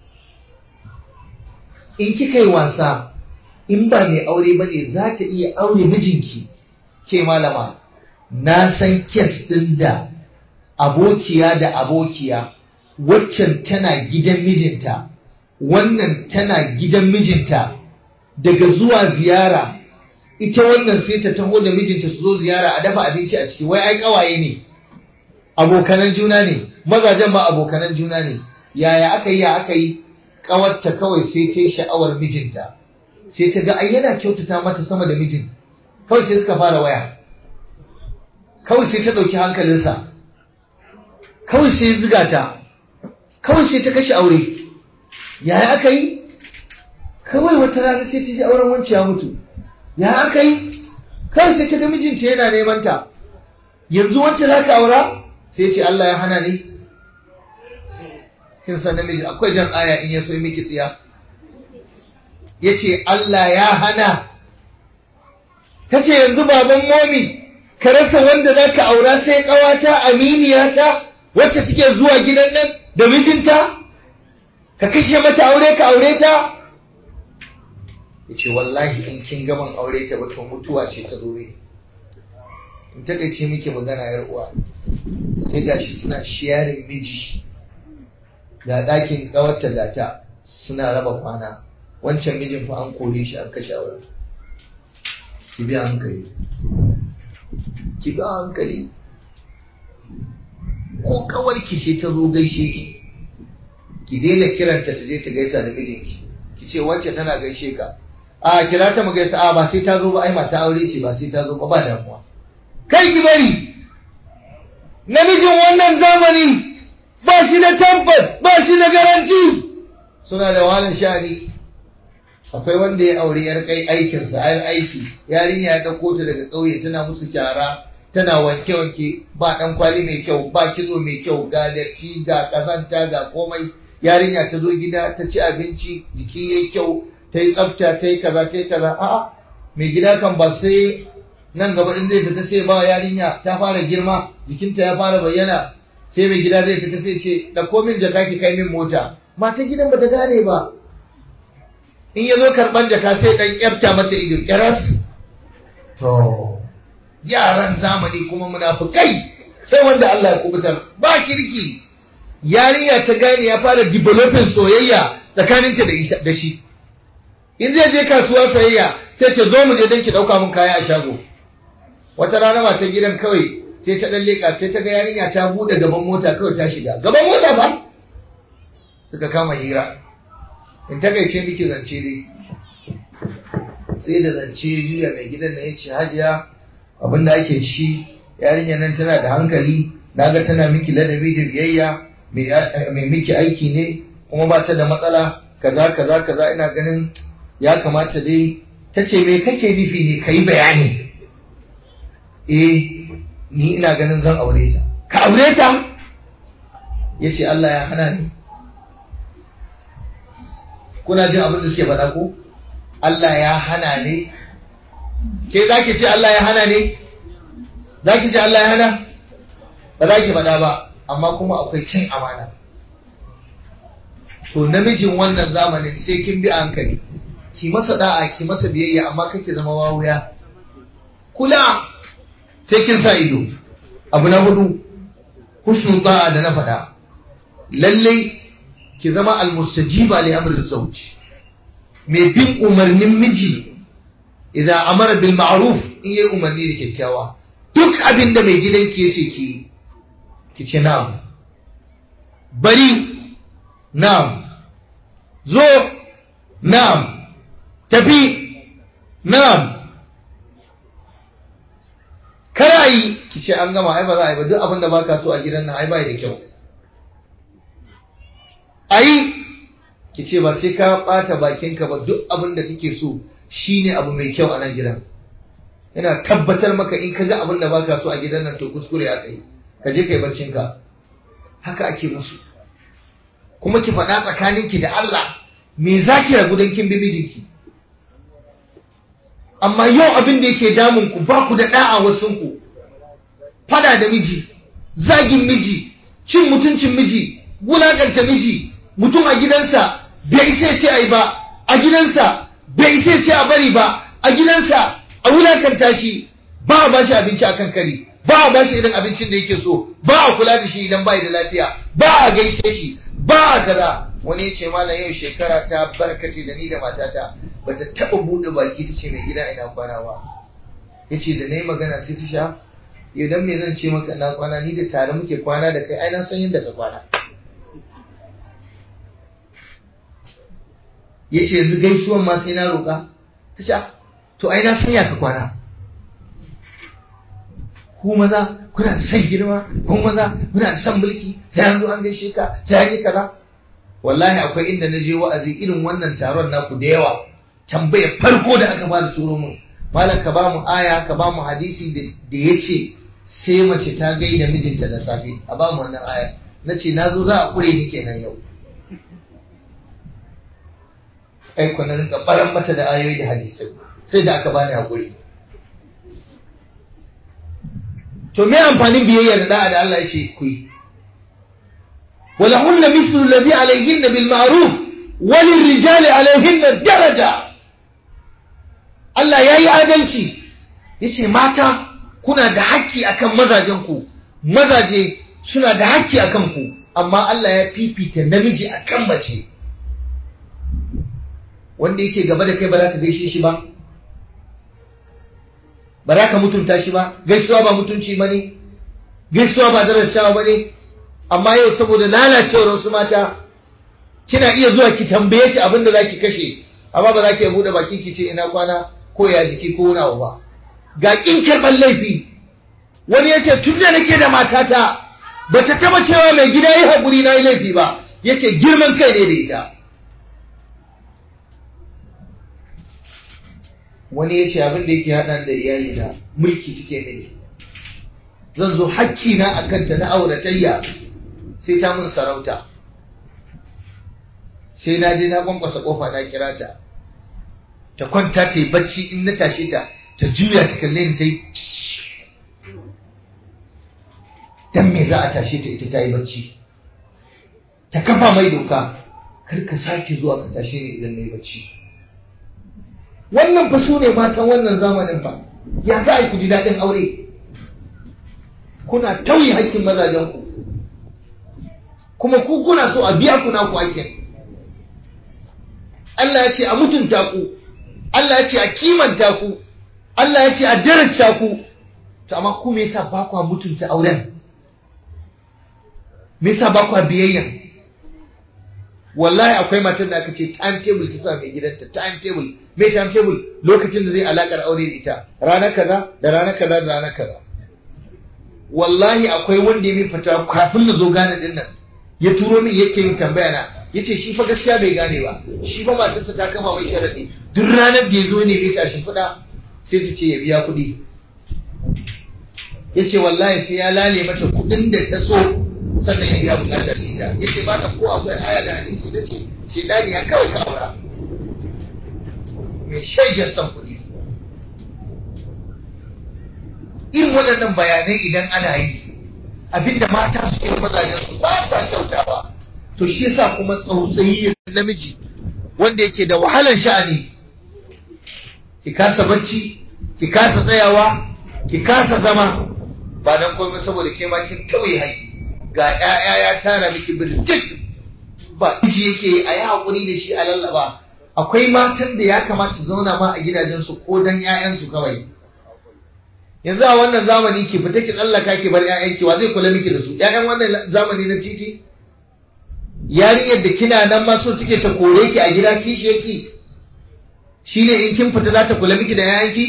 in kika yi wasa in ba mai aure ba ne za ta iya aure mijinki ke malama na san kes ɗin da abokiya da abokiya waccan tana gidan mijinta wannan tana gidan mijinta daga zuwa ziyara ita wannan sai ta taho da mijinta su zo ziyara a dafa abinci a ciki wai ai kawaye ne abokanan juna ne mazajen ba abokanan juna ne yaya aka yi ya aka yi kawarta kawai sai ta yi sha'awar mijinta sai ta ga ai yana kyautata mata sama da mijin kawai sai suka fara waya kawai sai ta ɗauki hankalinsa kawai sai ya ziga ta kawai sai ta kashe aure yaya aka yi kawai wata rana sai ta ji auren wancan ya mutu ya aka yi kawai sai ta ga mijinta yana neman ta yanzu wancan za ka aura sai ce Allah ya hana ni kin san namiji akwai jan aya in ya so miki tsiya yace Allah ya hana tace yanzu baban momi ka rasa wanda zaka aura sai kawata aminiyata wacce take zuwa gidan nan da mijinta ka kashe mata aure ka aure ta ya ce wallahi in kin gaban aure ta ba to mutuwa ce ta zo in takaice miki magana yar uwa sai gashi suna shiyarin miji ga ɗakin ƙawarta da ta suna raba kwana wancan mijin fa an kore shi an kashe aure ki bi hankali ki bi hankali ko kawar ki ce ta zo gaishe ki ki daina kiranta ta je ta gaisa da mijinki ki ce wacce tana gaishe ka a kira ta mu gaisa a ba sai ta zo ba ai mata aure ce ba sai ta zo ba ba damuwa kai ki bari namijin wannan zamani ba shi da tabbas ba shi da garanti suna da wahalar sha'ani akwai wanda ya aure yar kai aikinsa yar aiki yarinya ya dauko ta daga ƙauye tana musu kyara tana wanke wanke ba dan kwali mai kyau ba kitso mai kyau ga datti ga kazanta ga komai yarinya ta zo gida ta ci abinci jiki yayi kyau ta yi tsafta ta yi kaza ta yi kaza a'a mai gida kan ba sai nan gaba in zai fita sai ba yarinya ta fara girma jikinta ya fara bayyana sai mai gida zai fita sai ce da komin jaka ki kai min mota mata gidan bata gane ba in ya zo karban jaka sai dan kyafta mata ido kiras to yaran zamani kuma munafukai sai wanda Allah ya kubutar ba kirki yarinya ta gane ya fara developing soyayya tsakaninta da shi in zai je kasuwa sayayya sai ce zo mu je don ki dauka mun kaya a shago wata rana mata gidan kawai sai ta dan leka sai ta ga yarinya ta bude gaban mota kawai ta shiga gaban mota ba suka kama hira in ta gaice miki zance dai sai da zance juya mai gidan na yace hajiya abinda ake ci yarinya nan tana da hankali naga tana miki ladabi da biyayya mai miki aiki ne kuma ba ta da matsala kaza kaza kaza ina ganin ya kamata dai ta ce me kake nufi ne ka yi bayani eh ni ina ganin zan aure ta ka aure ta ya ce Allah ya hana ni kuna jin abin da suke faɗa ko Allah ya hana ne ke za ki ce Allah ya hana ne za ki ce Allah ya hana ba za ki faɗa ba amma kuma akwai cin amana to namijin wannan zamanin sai kin bi hankali ki masa da'a ki masa biyayya amma kake zama wawuya kula sai kin sa ido abu na hudu husnul da'a da na faɗa lalle ki zama almustajiba li amri zawj mai bin umarnin miji idan amara bil ma'ruf in yayi umarni da kyakkyawa duk abin da mai gidanki yace ki ki ce na'am bari na'am zo na'am tafi na'am kada yi ki ce an gama ai ba za a yi ba duk abin da baka so a gidan nan ai bai da kyau ayi ki ce ba sai ka bata bakinka ba duk abin da kake so shine abu mai kyau a nan gidan ina tabbatar maka in ka ga abin da baka so a gidan nan to kuskure ya kai ka je kai barcin ka haka ake musu kuma ki faɗa tsakaninki da Allah me za ki ragu don kin bi mijinki amma yau abin da yake damun ku ba ku da da'a wasun ku fada da miji zagin miji cin mutuncin miji wulakanta miji mutum a gidansa bai isa ce ai ba a gidansa bai isa ce a bari ba a gidansa a wulakanta shi ba a bashi abinci akan kari ba a bashi irin abincin da yake so ba a kula da shi idan bai da lafiya ba a gaishe shi ba a kaza wani ya ce malam yau shekara ta barkace da ni da matata bata taba bude baki ta ce mai gida ina kwana ba ya ce da na yi magana sai ta sha yau dan me zan ce maka na kwana ni da tare muke kwana da kai ai na san yadda ka kwana ya ce yanzu gaisuwan ma sai na roƙa ta sha to ai na san ya ka kwana ku maza kuna da son girma ku maza kuna da son mulki sai an zo an gaishe ka sai an yi kaza wallahi akwai inda na je wa'azi irin wannan taron naku da yawa tambayar farko da aka bada turo mun malam ka ba mu aya ka ba mu hadisi da ya ce sai mace ta gaida mijinta da safe a ba mu wannan aya na ce na zo za a kure ni kenan yau ai ku na rinka baran mata da ayoyi da hadisai sai da aka bani hakuri to me amfanin biyayya da da'a da Allah ya ce ku yi ولهن مثل الذي عليهن بالمعروف وللرجال عليهن درجة Allah ya yi adalci ya ce mata kuna da haƙƙi akan mazajenku mazaje suna da haƙƙi akan ku amma Allah ya fifita namiji akan mace wanda yake gaba da kai ba za ka gaishe shi ba ba za ka mutunta shi ba gaisuwa ba mutunci ba ne gaisuwa ba darasawa ba ne amma yau saboda lalacewar wasu mata kina iya zuwa ki tambaye shi abin da za ki kashe amma ba za ki buɗe baki ki ce ina kwana ko ya jiki ko wani abu ba ga kin karɓar laifi wani ya ce tun da nake da matata ba ta taba cewa mai gida yi haƙuri na yi laifi ba ya ce girman kai ne da ita wani ya ce abin da yake haɗa da iyali na mulki take mini zan zo hakki na a kanta na auratayya sai ta mun sarauta sai na je na kwankwasa kofa na kira ta ta kwanta ta yi bacci in na tashe ta ta juya ta kalle ni sai dan me za a tashe ta ita ta yi bacci ta kafa mai doka kar ka sake zuwa ka tashe ni idan na yi bacci wannan fa su ne matan wannan zamanin fa ya za a yi ku ji daɗin aure kuna tauye hakkin mazajenku kuma ku kuna so a biya ku naku hakkin Allah ya ce a mutunta ku Allah ya ce a kimanta ku Allah ya ce a darasta ku to amma ku me yasa ba ku mutunta auren me yasa ba ku biyayya wallahi akwai matan da aka ce time table ta sa mai gidanta time table me time table lokacin da zai alakar aure da ita ranar kaza da ranar kaza da ranar kaza wallahi akwai wanda ya min fata kafin na zo gane din nan ya turo min yake yin tambaya na yace shi fa gaskiya bai gane ba shi fa matarsa ta kama mai sharadi duk ranar da ya zo ne ya tashi fada sai ta ce ya biya kuɗi yace wallahi sai ya lale mata kuɗin da ta so sannan ya biya bukatar ita yace ba ta ko akwai aya da hadisi da ce shi dani ya kawai ka aura mai shaidan son kuɗi irin waɗannan bayanai idan ana yi abinda mata su yi mazajen su ba sa kyautawa to shi yasa kuma tsautsayi namiji wanda yake da wahalar sha'ani ki kasa bacci ki kasa tsayawa ki kasa zama ba dan komai saboda ke ma kin tauye haƙi ga ƴaƴa ya tara miki birjik ba miji yake a yi haƙuri da shi a lallaba akwai matan da ya kamata su zauna ma a gidajensu ko dan ƴaƴansu kawai yanzu a wannan zamani ki fita ki tsallaka ki bar ƴaƴanki wa zai kula miki da su ƴaƴan wannan zamani na titi yarinyar da kina nan ma so take ta kore ki a gida kishi yake shine in kin fita za ta kula miki da ƴaƴanki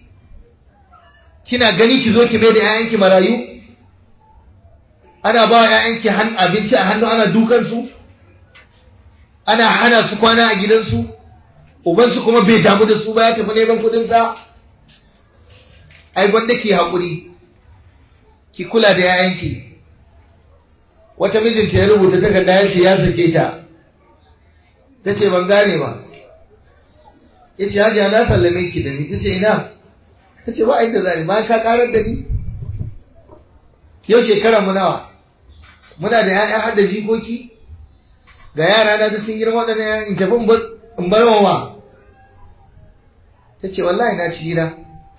kina gani ki zo ki mai da ƴaƴanki marayu ana ba wa ƴaƴanki abinci a hannu ana dukan su ana hana su kwana a gidansu ubansu kuma bai damu da su ba ya tafi neman kuɗin sa ai gwanda ki haƙuri ki kula da yayanki wata mijinta ya rubuta takarda ya ce ya sake ta ta ce ban gane ba ya ce hajiya na sallame ki da ni ta ce ina ta ce ba inda zani ba ka karar da ni yau shekara mu nawa muna da ya'ya har da jikoki ga yara na da sun girma waɗannan yayan in tafi in bar wa ta ce wallahi na ci gida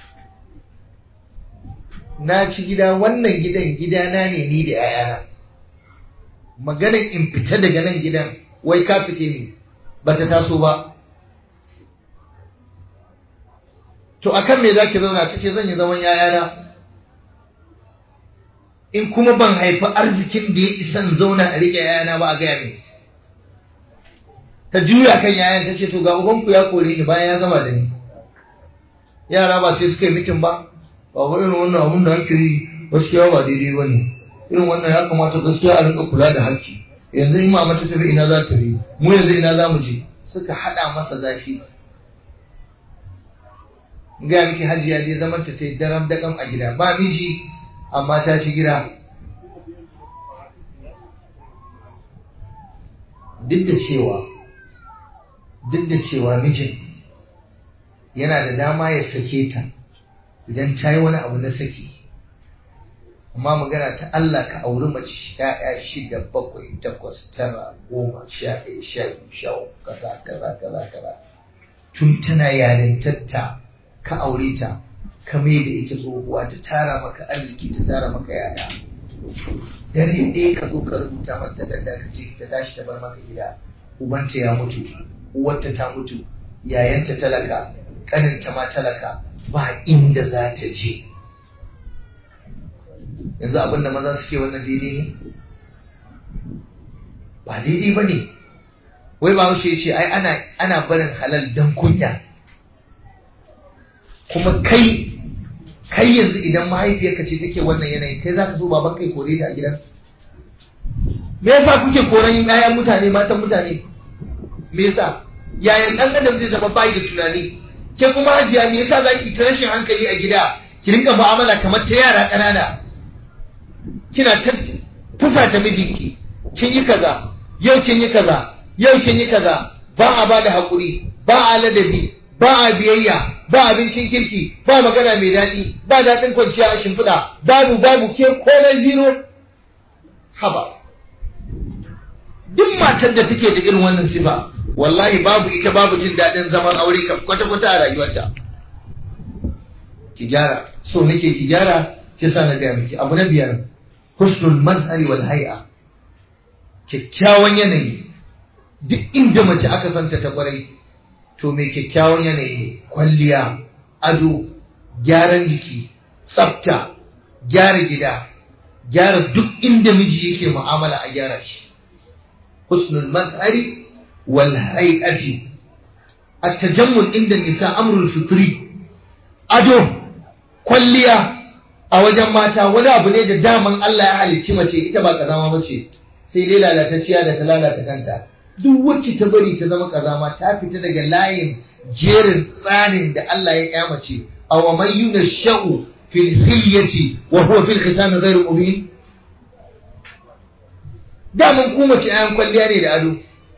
na ci gida wannan gidan gidana ne ni da ‘ya'yana maganin in fita daga nan gidan wai ka suke ni ba ta taso ba to akan me za ki zauna ta ce zan yi zaman ‘ya'yana in kuma ban haifi arzikin da ya isan zauna a riƙe ‘ya'yana ba a gaya min ta juya kan ‘ya'yan ta ce to ga ubanku ya kore ni bayan ya gama da ni yara ba sai suka yi mitin ba ba ba irin wannan abun da ake yi gaskiya ba daidai ba ne irin wannan ya kamata gaskiya a rinka kula da haƙƙi yanzu in mama ta tafi ina za ta bi mu yanzu ina za mu je suka haɗa masa zafi ga miki hajiya je zaman ta ce daram daƙam a gida ba miji amma ta ci gida duk da cewa duk da cewa mijin yana da dama ya sake ta idan ta yi wani abu na saki amma magana ta Allah ka auri mace ya'ya shida bakwai takwas tara goma sha ɗaya sha biyu sha uku kaza kaza kaza kaza tun tana yarintarta ka aure ta ka mai da ita tsohuwa ta tara maka arziki ta tara maka yaya dare ɗaya ka zo ka rubuta mata da ka ce ta tashi ta bar maka gida ubanta ya mutu uwarta ta mutu yayanta talaka kaninta ma talaka ba inda za ta je yanzu abin da maza suke wannan daidai ne ba daidai ba ne wai ba ya ce ai ana ana barin halal dan kunya kuma kai kai yanzu idan mahaifiyarka ce take wannan yanayi kai zaka so baban kai kore ta a gidan me yasa kuke koran ƴaƴan mutane matan mutane me yasa yayan dan adam zai zama bai da tunani ke kuma hajiya me yasa zaki ta rashin hankali a gida ki rinka mu'amala kamar ta yara ƙanana kina ta fusata mijinki kin yi kaza yau kin yi kaza yau kin yi kaza ba a bada hakuri ba a ladabi ba a biyayya ba abincin kirki ba magana mai daɗi ba daɗin kwanciya a shimfiɗa babu babu ke komai zero haba duk matar da take da irin wannan sifa wallahi babu ita babu jin daɗin zaman aure kam kwata-kwata a rayuwarta ki gyara so nake ki gyara ki sa na gaya miki abu na biyar husnul mazhari wal hay'a kyakkyawan yanayi duk inda mace aka santa ta kwarai to mai kyakkyawan yanayi kwalliya ado gyaran jiki tsafta gyara gida gyara duk inda miji yake mu'amala a gyara shi husnul mazhari wal hay'ati at-tajammul inda nisa amrul fitri ado kwalliya a wajen mata wani abu ne da daman Allah ya halicci mace ita ba kazama mace sai dai lalatacciya da ta lalata kanta duk wacce ta bari ta zama kazama ta fita daga layin jerin tsarin da Allah ya kyamace a wa man yunashau fil hilyati wa huwa fil khitam ghayr mubin daman ku mace ayan kwalliya ne da ado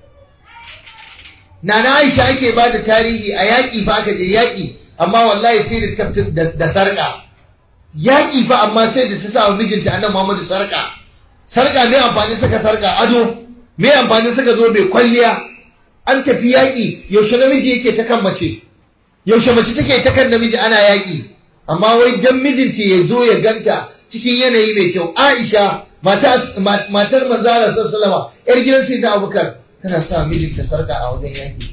Nana Aisha ake ba da tarihi a yaƙi fa aka je yaƙi amma wallahi sai da da sarƙa yaƙi fa amma sai da ta sa wa mijinta annabi Muhammadu sarƙa sarƙa me amfani saka sarƙa ado me amfani saka zo bai kwalliya an tafi yaƙi yaushe namiji yake ta kan mace yaushe mace take ta kan namiji ana yaƙi amma wai dan mijinta ya zo ya ganta cikin yanayi mai kyau Aisha matar manzara sallallahu yar gidan sai da Abubakar tana sa mijinta sarƙa a wajen yaƙi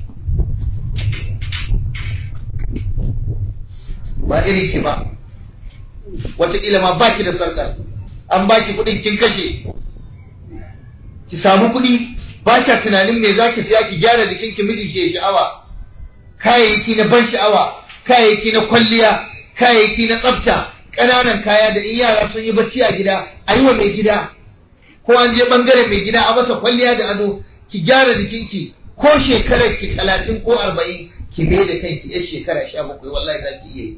ba irin ki ba wataƙila ma baki da sarƙar an baki kuɗin kin kashe ki samu kuɗi ba kya tunanin me za ki siya ki gyara jikin ki miji ke sha'awa kayayyaki na ban sha'awa kayayyaki na kwalliya kayayyaki na tsafta ƙananan kaya da in yara sun yi bacci a gida a yi wa mai gida ko an je ɓangaren mai gida a masa kwalliya da ado ki gyara jikinki ko shekarar ki talatin ko arba'in ki mai da kanki yar shekara sha bakwai wallahi za ki iya yi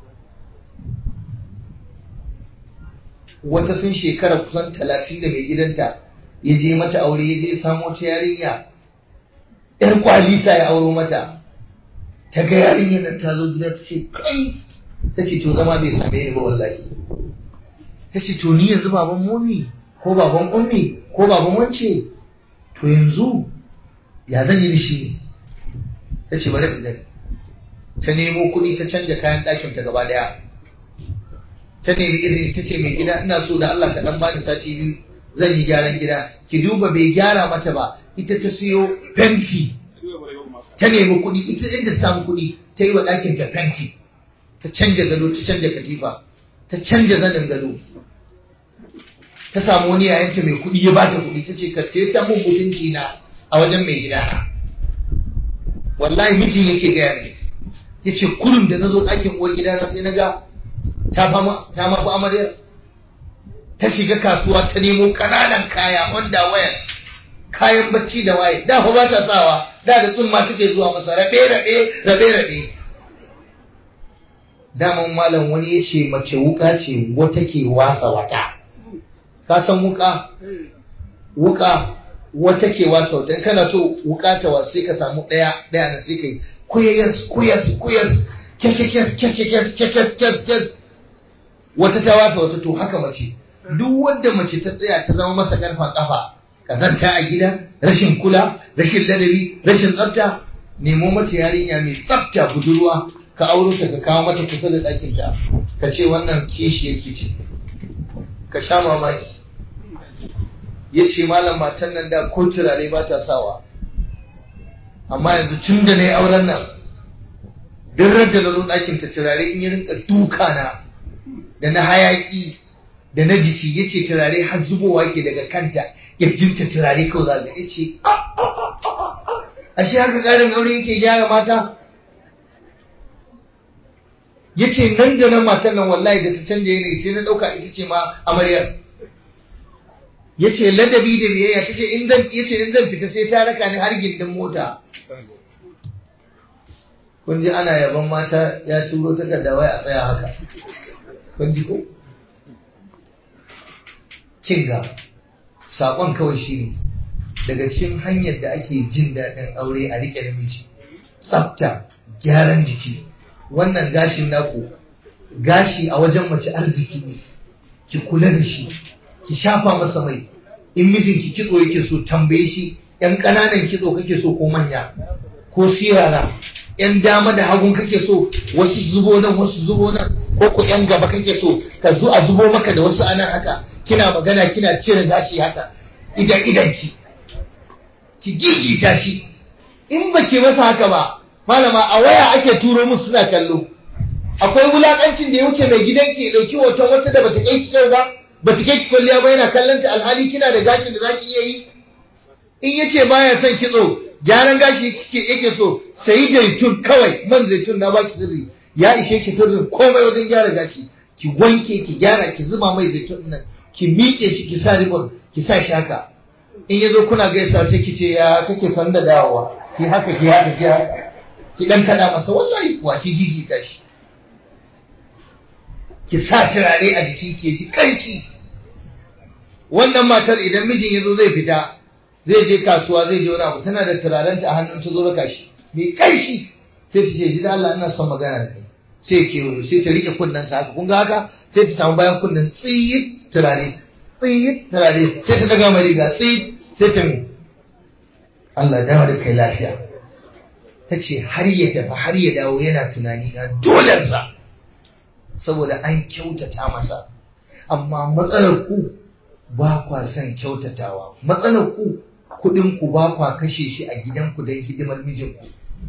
wata sun shekara kusan talatin da mai gidanta ya je mata aure ya je samo ta yarinya yar kwalisa ya auro mata ta ga yarinyar nan ta zo gida ta ce kai ta ce to zama bai same ni ba wallahi ta ce to ni yanzu baban mummi ko baban ummi ko baban wance to yanzu ya zan yi da shi ta ce bari gani ta nemo kuɗi ta canja kayan ɗakin ta gaba ɗaya ta nemi izini ta ce mai gida ina so da Allah ka dan bani sati biyu zan yi gyaran gida ki duba bai gyara mata ba ita ta siyo fenti ta nemi kuɗi ita inda ta samu kuɗi ta yi wa ɗakin ta fenti ta canja gado ta canja katifa ta canja zanin gado ta samu wani yayanta mai kuɗi ya bata kuɗi ta ce ka ta mun mutunci na a wajen mai gida na wallahi mijin yake gaya ne ya ce kullum da na zo ɗakin uwar gida na sai na ga ta mafi amaryar ta shiga kasuwa ta nemo ƙananan kaya wanda waya kayan bacci da waye da fa ba ta sawa da da tsumma take zuwa masa rabe rabe rabe rabe daman malam wani ya ce mace wuka ce wata ke wasa wata ka san wuka wuka wata ke wasa wata kana so wuka ta wasu sai ka samu ɗaya ɗaya na sai kai kuyas kuyas kuyas kyakkyakes kyakkyakes kyakkyakes wata ta wasa wata to haka mace duk wanda mace ta tsaya ta zama masa karfan kafa kazanta a gida rashin kula rashin ladabi rashin tsafta nemo mata yarinya mai tsafta budurwa ka auro ta ka kawo mata kusa da ɗakin ta ka ce wannan kishi yake ce ka sha mamaki ya ce malam matan nan da ko turare ba ta sawa amma yanzu tun da na yi auren nan duk da na zo ɗakin ta turare in yi rinka duka na da na hayaƙi da na jiki ya ce turare har zubowa ke daga kanta ya jinta turare kawai zaga ya ce ashe haka ƙarin aure yake gyara mata ya ce nan da nan matan nan wallahi da ta canja yanayi sai na ɗauka ita ce ma amaryar ya ce ladabi da biyayya ta ce in zan fita sai ta raka ni har gindin mota kun ji ana yaban mata ya turo takarda wai a tsaya haka kun ji ko kinga saƙon kawai shi ne daga cikin hanyar da ake jin daɗin aure a riƙe namiji tsafta gyaran jiki wannan gashin naku gashi a wajen mace arziki ne ki kula da shi ki shafa masa mai in mijinki kitso yake so tambaye shi yan ƙananan kitso kake so ko manya ko sirara yan dama da hagun kake so wasu zubo nan wasu zubo nan ko ku yan gaba kake so ka zo a zubo maka da wasu anan haka kina magana kina cire gashi haka idan idan ki ki gigita shi in baki masa haka ba malama a waya ake turo musu suna kallo akwai wulakancin da ya wuce mai gidanki ya dauki hoton wata da bata kai ki kyau ba bata kai ki kwalliya ba yana kallon ta alhali kina da gashin da zaki iya yi in yace baya son kitso gyaran gashi kike yake so sai zaitun kawai man zaitun na baki sirri ya ishe ki sirrin komai wajen gyara gashi ki wanke ki gyara ki zuba mai zaitun nan ki miƙe shi ki sa ribon ki sa shi haka in yazo kuna gaisa sai ki ce ya kake san da dawowa ki haka ki haka ki haka ki dan kada masa wallahi kuwa ki gigita shi ki sa turare a jikin ki ji kanci wannan matar idan mijin yazo zai fita zai je kasuwa zai je wani abu tana da turarenta a hannun ta zo raka shi mai kanshi sai ta ce ji da Allah ina son magana da kai sai ke sai ta rike kunnen sa haka kun ga haka sai ta samu bayan kunnen tsiyit turare tsiyit turare sai ta daga mai riga tsiyit sai ta mi Allah ya dawo da kai lafiya ta ce har ya tafi har ya dawo yana tunani na dolensa saboda an kyautata masa amma matsalar ku ba kwa son kyautatawa matsalar ku kuɗin ku ba kwa kashe shi a gidanku don hidimar mijinku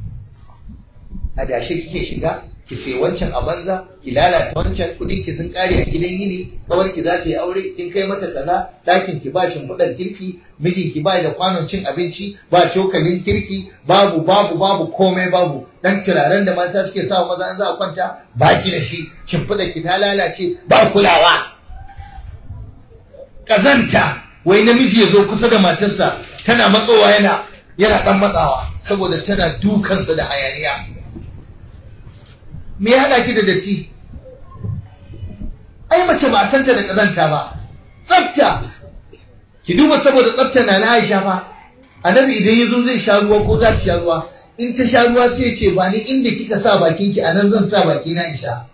a dashe kike shiga ki sai wancan a banza ki lalata wancan kudin ki sun kare a gidan yini kawar ki za ta yi aure kin kai mata kaza ɗakin ki ba shimfiɗar kirki mijin ki ba da kwanon cin abinci ba cokalin kirki babu babu babu komai babu dan turaren da mata suke sa maza an za a kwanta ba ki da shi shimfiɗar ki ta lalace ba kulawa kazanta wai namiji ya zo kusa da matarsa tana matsowa yana yana dan matsawa saboda tana dukansa da hayaniya me ya haɗa ki da datti ai mace ba a santa da ƙazanta ba tsafta ki duba saboda tsafta na na Aisha fa annabi idan ya zo zai sha ruwa ko za ta sha ruwa in ta sha ruwa sai ya ce ba ni inda kika sa bakin ki anan zan sa baki na Aisha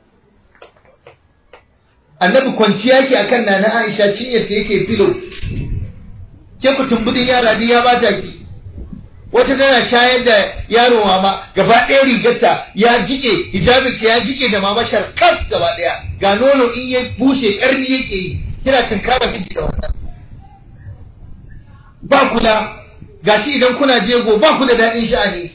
annabi kwanciya ki akan nana Aisha cinyar ta yake filo ke ku tumbudin yara ya bata ki wata tana shayar da yaro mama gaba ɗaya rigarta ya jike hijabinta ya jike da mama sharkaf gaba ɗaya ga nono in ya bushe ƙarni yake yi kina tunkara miji da wannan ba kula gashi idan kuna jego ba ku da daɗin sha'ani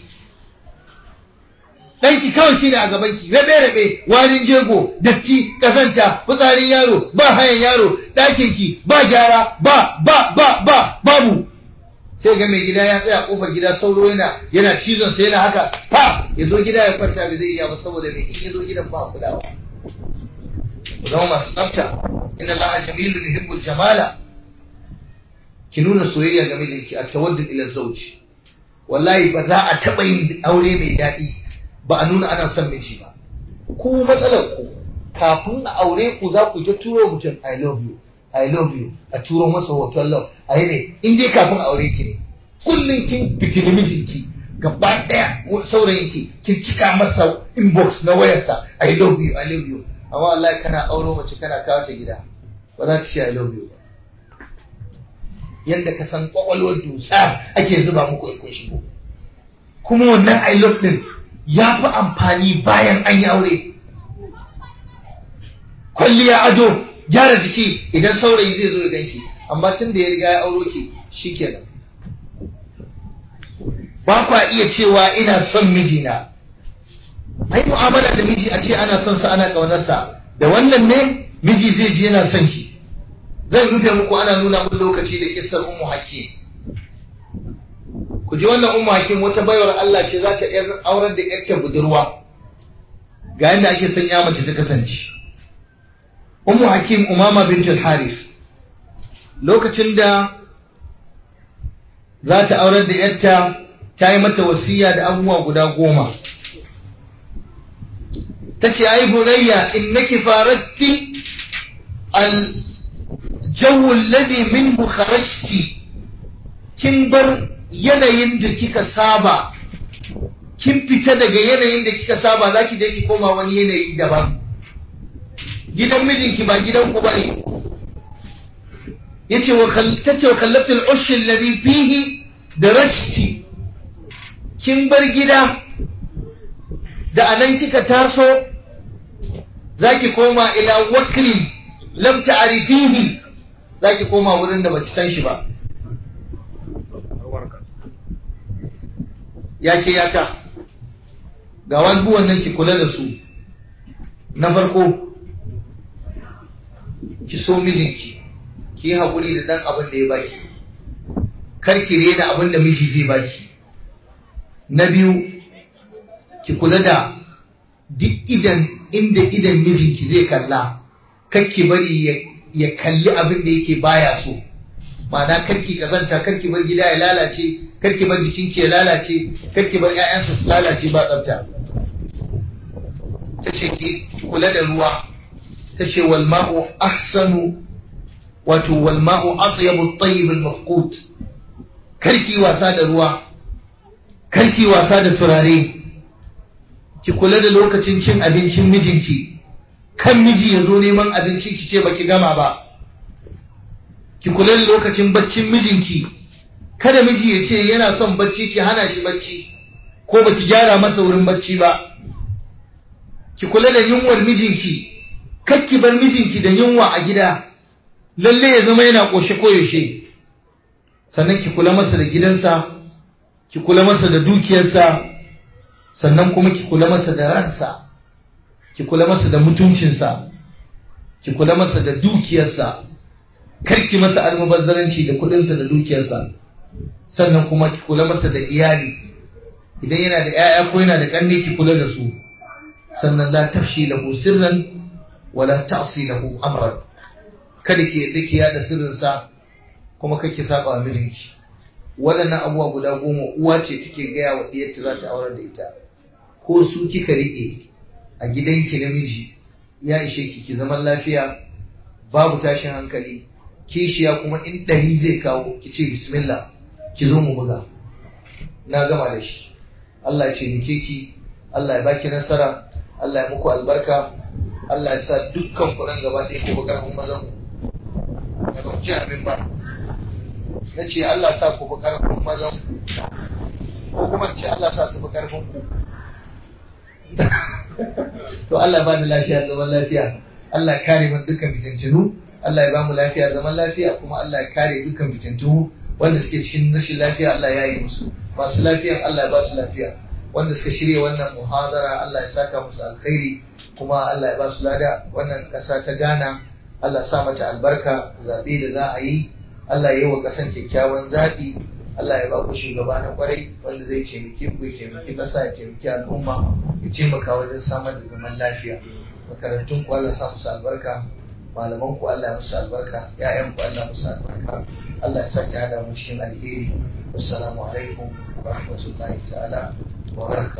ɗanki kawai shine a gabanki rabe rabe warin jego datti kazanta fitsarin yaro ba hayan yaro ɗakinki ba gyara ba ba ba ba babu sai ga mai gida ya tsaya kofar gida sauro yana yana cizon sa yana haka fa ya zo gida ya kwanta bai zai iya ba saboda mai in ya zo gidan ba kulawa ku zama masu tsafta inna allaha jamilun yuhibbul jamala ki nuna soyayya ga mijinki a tawaddud ila zawji wallahi ba za a taba yin aure mai daɗi ba a nuna ana son miji ba ku matsalar ku kafin a aure ku za ku ta turo mutum i love you I love you a turo masa hoton love a yi ne in dai kafin aure ki ne kullum kin fitini mijinki gaba daya saurayin ki kin cika masa inbox na wayarsa I love you I love you amma wallahi kana auro mace kana kawo ta gida ba za ta ce I love you ba yanda ka san kwakwalwar dusa ake zuba muku in kun shigo kuma wannan I love din ya fi amfani bayan an yi aure kwalliya ado gyara jiki idan saurayi zai zo ya ganki amma tun da ya riga ya auro ki shikenan ba kwa iya cewa ina son mijina ai mu'amala da miji a ce ana son sa ana kaunarsa da wannan ne miji zai ji yana son ki zan rufe muku ana nuna mun lokaci da kissar ummu hakim ku ji wannan ummu hakim wata baiwar Allah ce za ta yar aurar da yarta budurwa ga yadda ake son ya mace ta kasance ummu hakim umama bintul haris lokacin da za ta aurar da yarta ta yi mata wasiya da abubuwa guda goma ta ce ai bunayya innaki faratti al jawu alladhi minhu kharajti kin bar yanayin da kika saba kin fita daga yanayin da kika saba zaki je ki koma wani yanayi daban gidan mijinki ba gidan ku bane yace wa tace wa kallabtu al-ush alladhi fihi darajti kin bar gida da anan kika taso zaki koma ila wakri lam ta'rifihi zaki koma wurin da baki san shi ba yake yaka ga wani nan ki kula da su na farko ki so mijinki ki yi haƙuri da ɗan abin da ya baki kar ki rena abin da miji zai baki na biyu ki kula da duk idan inda idan mijinki zai kalla kar ki bari ya kalli abin da yake baya so ma'ana kar ki kazanta kar ki bar gida ya lalace kar ki bar jikinki ya lalace kar ki bar 'ya'yansa su lalace ba tsafta ta ce ki kula da ruwa ta ce wal ma'u ahsanu wato wal ma'u atyabu at-tayyib al-mafqut karki wasa da ruwa karki wasa da turare ki kula da lokacin cin abincin mijinki kan miji ya zo neman abinci ki ce baki gama ba ki kula da lokacin baccin mijinki kada miji ya ce yana son bacci ki hana shi bacci ko baki gyara masa wurin bacci ba ki kula da yunwar mijinki kakki bar mijinki da yunwa a gida lalle ya zama yana ƙoshe koyaushe sannan ki kula masa da gidansa ki kula masa da dukiyarsa sannan kuma ki kula masa da ransa ki kula masa da mutuncinsa ki kula masa da dukiyarsa karki masa almubazzaranci da kudinsa da dukiyarsa sannan kuma ki kula masa da iyali idan yana da 'ya'ya ko yana da ƙanne ki kula da su sannan la tafshi lahu sirran wala ta'si lahu amran kada ki yadda ki yada sirrinsa kuma kake saba wa mijinki waɗannan abubuwa guda goma uwa ce take gaya wa ɗiyarta za ta aurar da ita ko su kika riƙe a gidanki namiji ya ishe ki ki zaman lafiya babu tashin hankali kishiya kuma in ɗari zai kawo ki ce bismillah ki zo mu buga na gama da shi Allah ya ce muke ki Allah ya baki nasara Allah ya muku albarka Allah ya sa dukkan kuɗin gaba ɗaya ku bugar mun mazan da ba ji abin ba na ce Allah sa ku fi ƙarfin mazan ko kuma ce Allah sa su fi ƙarfin ku to Allah ba ni lafiya zaman lafiya Allah ya kare mun dukkan fitintunu Allah ya ba mu lafiya zaman lafiya kuma Allah ya kare dukkan fitintunu wanda suke cikin rashin lafiya Allah ya yi musu masu lafiya Allah ya ba su lafiya wanda suka shirya wannan muhadara Allah ya saka musu alkhairi kuma Allah ya ba su lada wannan ƙasa ta Ghana Allah sa mata albarka zaɓe da za a yi Allah ya yi wa ƙasan kyakkyawan zaɓi Allah ya ba ku shugaba na kwarai wanda zai taimake ku ya taimaki ƙasa ya taimaki al'umma ya taimaka wajen samar da zaman lafiya makarantun ku Allah sa musu albarka malaman ku Allah ya musu albarka ƴaƴan ku Allah musu albarka Allah ya sa ki hada mu cikin alheri wassalamu alaikum wa rahmatullahi ta'ala wa barakatuh